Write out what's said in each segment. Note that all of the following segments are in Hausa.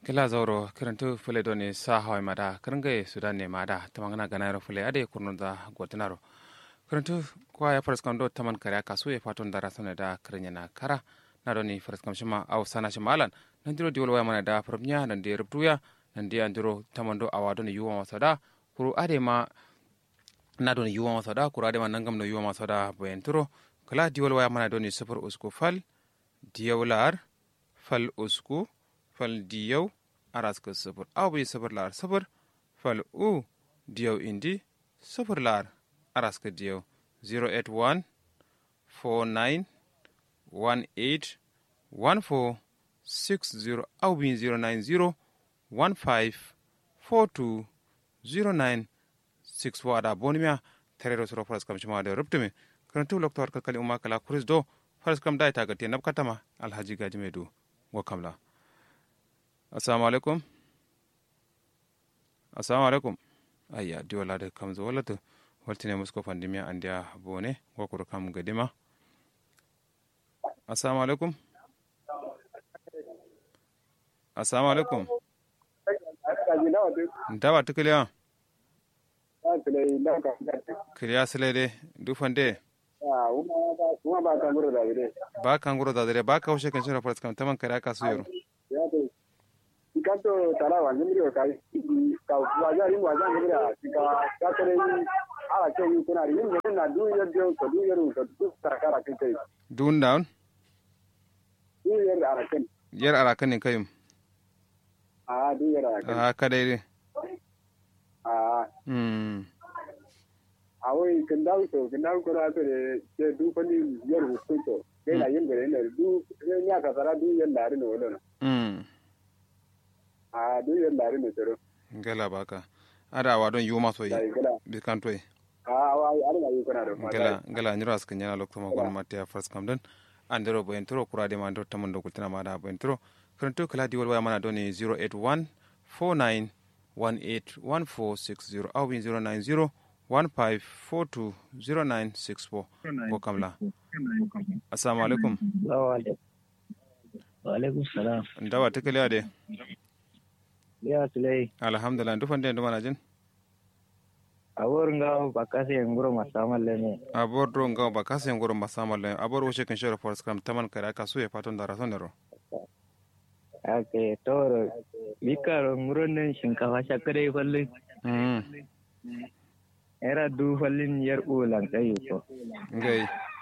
kila zauro kirantu fule doni sa hawai mada kiringa sudan ne mada tamangana ganayro fule ade kurnunda gotinaro kirantu kwa ya faras kamdo taman kare kasu ya faton dara sana da kirinya na kara na doni faras kam shima au sana shima alan nan diro diwal waya mana da farmiya nan da rubtuya nan da andiro tamando awado ni yuwa masada kuru ade ma na doni yuwa masada kuru ade ma nangam no yuwa masada bayanturo kala diwal waya mana doni sufur usku fal diyawlar fal usku fal diyaw araska sufur aw bi sufur lar sufur fal u diyaw indi sufur lar araska diyaw 081 49 18 14 60 aw bi 090 15 42 09 6 wada bonimia terero soro faras kam shima da rubtume karantu lokto har kakali umma kala kuris do faras kam dai tagate nab katama alhaji gaji medu wa kamla assalamu alaikum assalamu alaikum ayya di wala da kam zo wala to waltine musko pandemia andia bone gokoro kam gadima assalamu alaikum assalamu alaikum ndawa tukiliya kiliya silede dufande ba kanguro da dare ba ka haushe kan shirin faras kam taman kare aka su yaro kanto tara wa nyimri o kai ka waja rin waja nyimri a ka ka tare ni ala ke yi kuna rin ne na du yer de ko du yer ko du takara kin kai dun down du yer ara kin yar arakan ne kayum a du yer ara kin a ka dai a hmm a wai kin dawo to kin dawo ko na to de de du ko ni yer hu to kai na yin gare ne du ne ya ka tara du yer lari ne wala hmm a du yer lari ne tero gala baka ada wa don yuma so dai yi gala bi kan toy a wa ara na yi kuna da gala gala nyiro as kan yana lokto ma gon matia faras kam don andero bo entro kura de man do tamon do kultina ma da bo entro kranto kala di wal waya mana doni 081 49 18 1460 au 090 1542 0964 ko kamla assalamu alaikum Waalaikum salam. ndawa tekele ade Ya sulai. alhamdulillah ndufande ndo mana jin Awor nga bakase nguro masamal lene. abor do ngaw ba kase ngoro masama le abor wo shekin shoro for scrum taman kare aka suye paton da rason dero Ake toro. Bikaro nguro nen shinkafa shakare fallin. mm Era du fallin yar ulan kayu ko. ngai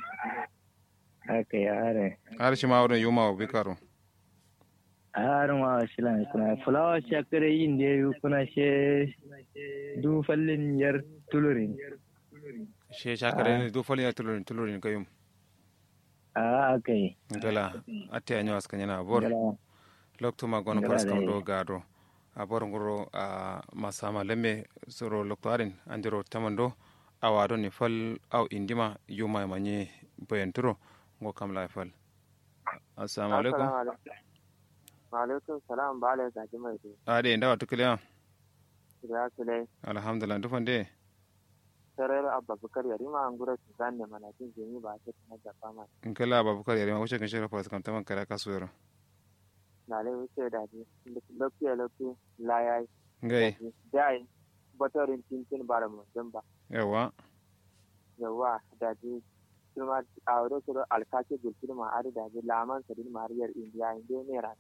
Ake are. har shi ma wurin yuma bi karo Har ma shilan kuna fulawa shakare yin da yu kuna she du fallin yar tulurin. she shakare ne do fali ya tulurin tulurin kayum A ake. gala ate anyo askan yana abor Gala. lokto ma gono Gala for scrum dai. do gado abor ngoro a masama lemme soro lokto arin andiro tamando awado ni fal aw indima yuma manye boyenturo ngo kam la fal assalamu alaikum Alaikum salam ba ala zaki mai dai. ade ndawa tukiliya Ya su dai. alhamdulillah ndufande Sarar Abba Bukar Yarima an gura su zanne mana jin jini ba ta na jafa ma. in kala babukar yare ma wuce kan shirya fasa kamtaman kare aka su yaro Na lai wuce da ji. Lafiya lafiya la ya yi. ngai Da yi. Batorin tintin ba da mutum ba. yawa Yawa da ji. Kuma a wurin su alkaki gulfin ma ari da ji laman sadin mariyar indiya inda ne ra.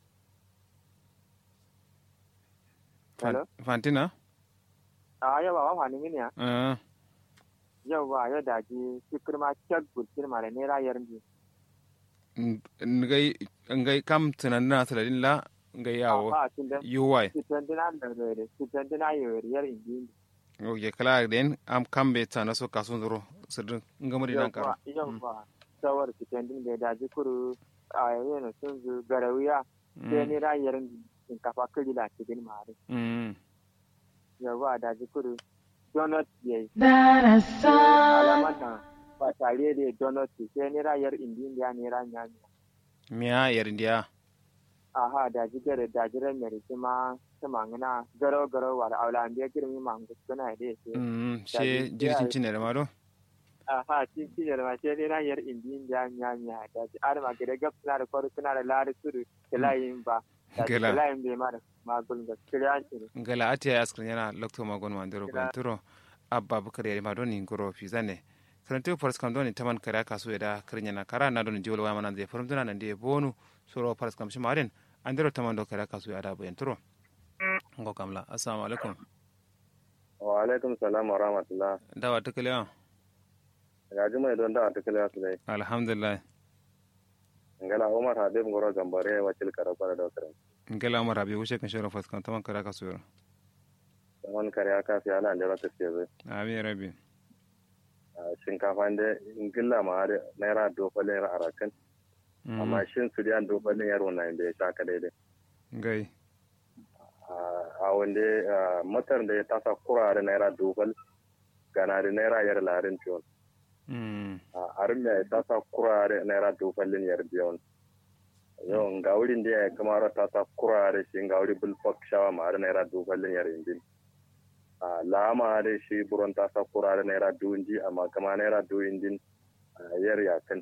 Hello? fantina A yawa wa wani mini ya. Ah, Yawa yau da ji. Fikir ma kyak gulfin ma da ne rayar ji. n- ngai ngai kam tunanina saladin la ngai yawo Ba tun da. yuwai Sitandina da rere. Sitandina yawar indi. o ye kala den am kambe ta na so kasun zuro sirrin ngamari nan karo yau ba sawar fitandin da da jikuru a yana sun zu garawiya sai ni rayar shinkafa kiri da cikin mare mm yau ba da jikuru donut ya yi That is so. alamar na ba tare da donut sai ni rayar indiya ne ranya ne miya yarindiya aha da jigare da jiran mai rikima ta mangana garo garo wa da aula an biya girmi mangu suna da ya ce mm she jirgin cin da mado aha tin tin yar ma ce ne na yar indin da nya nya da ji ar ma gare gap suna da kwaru suna da lari suru da layin ba Gela. layin bai ma da magul da kiriya ce ngala atiya askrin yana lokto magon mandiro banturo abba bukar yari madoni ngoro fizane karanto faras kam doni taman kare kasu eda krinya na kara na doni jiwol wama nan de forum duna nan de bonu soro faras kam shimaren andiro taman do kare kasu ada bo enturo ngo kamla assalamu alaikum wa alaikum salam wa rahmatullah dawa tukale on ga juma don da ta kala su dai alhamdulillah ngala umar habib ngoro gambare wacil karabara da karam ngala umar abi wushe kan shoro faras kam taman kare kasu yoro man kare aka fi ala da ta ce zai abi rabbi shinkafa da ingilla ma har naira dofalin yar arakan amma shin su diyan dofalin yar wannan da ya sha ka daidai ngai a wanda matar da ya tasa kura da naira dofal gana da naira yar larin ciwon a armiya ya tasa kura da naira dofalin yar biyon yau ga wurin da ya kamar tasa kura da shi ga wuri bulfok shawa ma da naira dofalin yar indin a lama da shi buron tasa kura da naira duwinji amma kama naira duwinjin yar yakan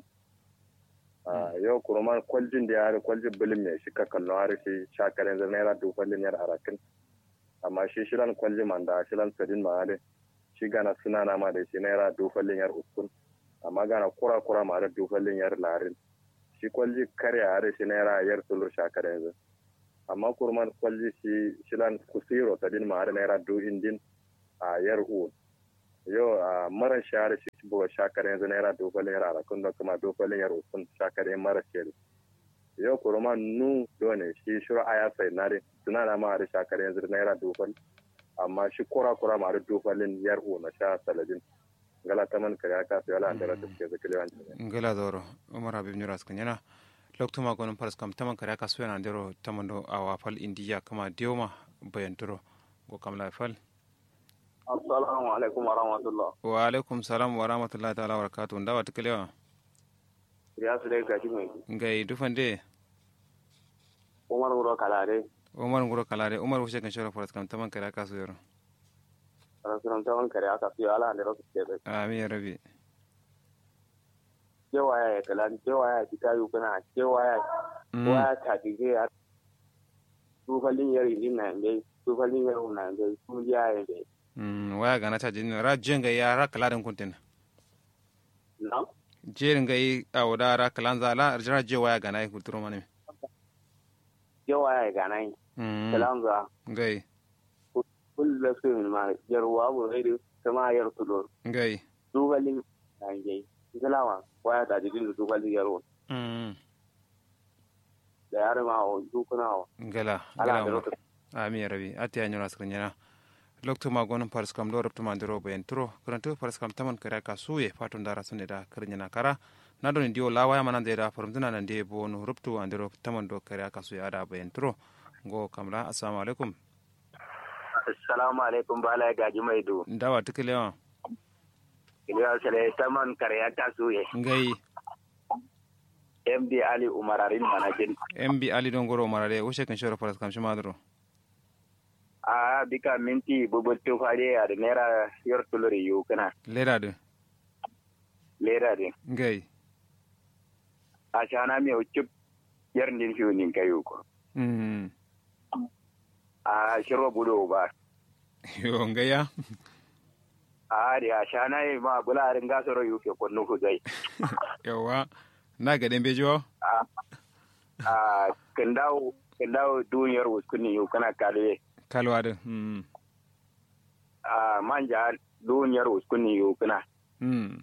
yau kurman kwaljin da ya hari kwaljin bilin mai shi ka kallon hari shi shakarin zai naira dofalin yar arakin amma shi shilan kwalji man da shilan sadin ma hari shi gana suna na ma da shi naira dofalin yar uskun amma gana kura kura ma da dofalin yar larin shi kwalji karya hari shi naira yar tulur shakarin zai amma kurman kwalji shi shilan kusiro sadin ma hari naira du indin a yar uwan yau a mara share shi buga shakar yanzu naira dogalin yar arakun da kuma dogalin yar usun shakar yan mara shari yau kurma nu dole shi shura aya sai nare suna na ma da shakar yanzu naira dogal amma shi kura kura ma da dogalin yar u na sha saladin ngala taman kare ka sai ala andara ta ke zakile wan ngala doro umar habib nyura skan yana lokto ma gonon paras kam taman kare ka suena ndero tamando awa fal indiya kama dioma bayanturo go kam la fal assalamu alaikum wa rahmatullah wa alaikum salam wa rahmatullahi ta'ala wa barakatuh ndawa tikalewa ya su dai gashi mai ngai dufande umar wuro kalare umar nguro kalare umar wushe kan shoro paras kam taman kare ka su yoro rasulan tawan kare aka fi ala andara ta ke amin ya rabi cewa ya kalan cewa ya fita yi kuna cewa ya waya ta dige ya tufalin yari din na ngai tufalin yari na ngai sun ya ya ngai Mm, waya gana ta jini ra jenga ya ra kalarin kuntin na jerin ga yi a wada ra kalan zala ra je waya gana yi kulturo mani cewa ya gana yi mm kalan za ngai kullu da su min ma yarwa bu rai kama yar tulo ngai tufalin na ngai galawa waya ta dige da tufalin yaro mm da yare ma o dukuna o ngala ala ngala andara umar ta ami ya rabi ati ya nyura skrin yana lokto ma gonon paras kam do rabto ma ndiro ben tro kuranto paras kam taman kara ka suye fatun dara sunne da kirnyana kara na don dio lawa ya manan da farumtuna nan de bo no rubto andiro taman do kara ka suye ada ben tro go kamla assalamu alaikum assalamu alaikum bala ya gaji mai do ndawa tikelewa iliya sale taman karya ta suye ngai md ali umararin manajin mb ali don goro marare wushe kan shoro paras kam shima dro a bika minti bubutu fare a da naira yar tuluri yu kana leda de lera din ngai a shana mi ucup yar din fiu nin kayu ko mm a shiro budo ba yo ngaya a da a shana yi ma bularin gasoro yu ke kunnu ku zai yawa na ga dembe jo a kandawo kandawo duniyar wuskuni yu kana kale kalwa de mm a manja duniyar wuskuni yu kana mm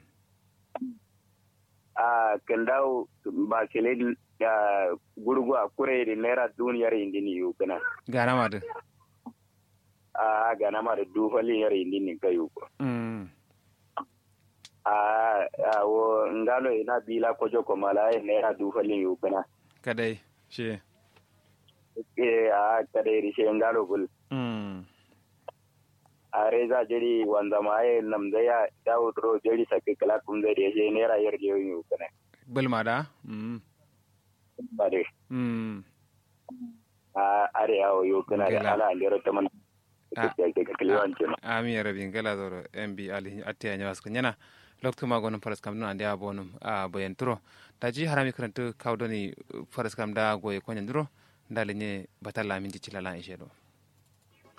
a kandawo ba kele da gurgu a kure da naira duniyar indini yu kana gana ma de a ga na ma da dufalin yar indini kayu ko mm a a wo ngalo ina bila kojo ko mala e naira dufalin yu kana kadai she e a kare ri she ngalo gul mm a reza jeri wanda ma e nam da ya dawo ro jeri sakke kala kum da re she naira yar je yu kana bulma da mm bare mm a are yawo yu kana Gela. da ala ndero taman Ah. ke ke kliwan ce ami ya rabin gala zoro mb ali atti ya nyawas nyana lokto ma gonon faras kam non ande abonum a boyen turo daji harami karanto kawdoni faras kam da goye konya nduro ndalenye batalla minti cilala ishe do